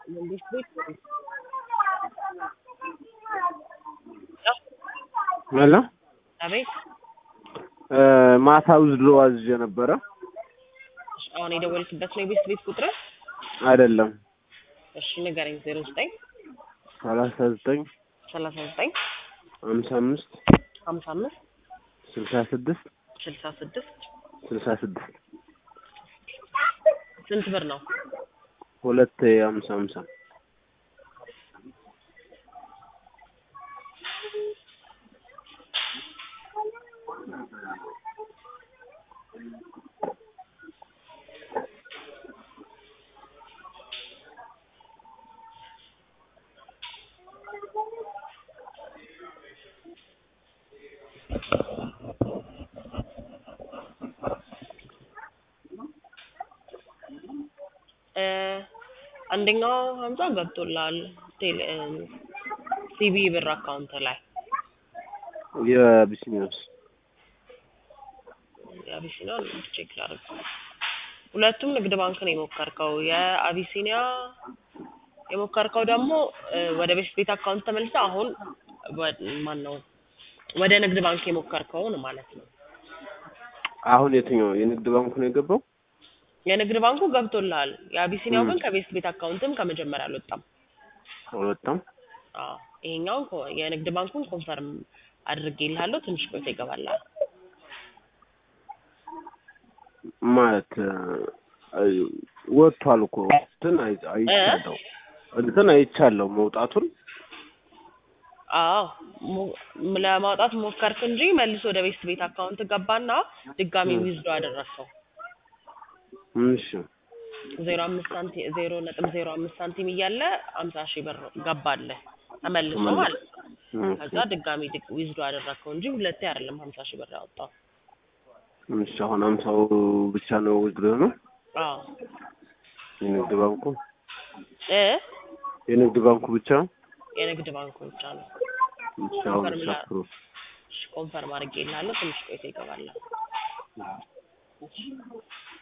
መንግስት ቤት ሄሎ አቤት ማታ ውዝድሮ አዝዤ ነበረ። እሺ፣ አሁን የደወልክበት ነው የቤት ቤት ቁጥር? አይደለም እሺ ንገረኝ። ዜሮ ዘጠኝ ሰላሳ ዘጠኝ ሰላሳ ዘጠኝ ሀምሳ አምስት ሀምሳ አምስት ስልሳ ስድስት ስልሳ ስድስት ስልሳ ስድስት ስንት ብር ነው? ሁለት ሀምሳ ሀምሳ እ አንደኛው ሀምሳ ገብቶላል ቴሌ ሲቢ ብር አካውንት ላይ የቢስሚዮስ የአቢሲኒያ ቼክ ላድርግ። ሁለቱም ንግድ ባንክ ነው የሞከርከው። የአቢሲኒያ የሞከርከው ደግሞ እ ወደ ቤት ቤት አካውንት ተመልሰ አሁን ማን ነው ወደ ንግድ ባንክ የሞከርከውን ማለት ነው። አሁን የትኛው የንግድ ባንኩ ነው የገባው? የንግድ ባንኩ ገብቶልሃል። የአቢሲኒያው ም። ግን ከቤት ቤት አካውንትም ከመጀመሪያ አልወጣም። አልወጣም። አዎ ይሄኛውን ኮ- የንግድ ባንኩን ኮንፈርም አድርጌልሃለሁ። ትንሽ ቆይቶ ይገባልሃል። ማለት እ፣ ወጥቷል እኮ እንትን አይ- አይቻለሁ እንትን አይቻለሁ መውጣቱን አዎ ሞ- ለማውጣት ሞከርክ እንጂ መልሶ ወደ ቤት ቤት አካውንት ገባና ድጋሚ ም። ዊዝዶ አደረግከው። እሺ ዜሮ አምስት ሳንቲም ዜሮ ነጥብ ዜሮ አምስት ሳንቲም እያለ አምሳ ሺህ ብር ገባለህ ተመልሶ ተመልሶ። ማለት ነው። ኦኬ። ከዛ ድጋሚ ድግ- ዊዝዶ አደረግከው እንጂ ሁለቴ አይደለም ሀምሳ ሺህ ብር ያወጣው። እሺ አሁን አምሳው ብቻ ነው ውድድር ነው አዎ የንግድ ባንኩ እ የንግድ ባንኩ ብቻ የንግድ ባንኩ ብቻ ነው። እሺ አሁን ኮንፈርም ላ- ሻፕሮ እሺ፣ ኮንፈርም አድርጌልሃለሁ። ትንሽ ቆይቶ ይገባል።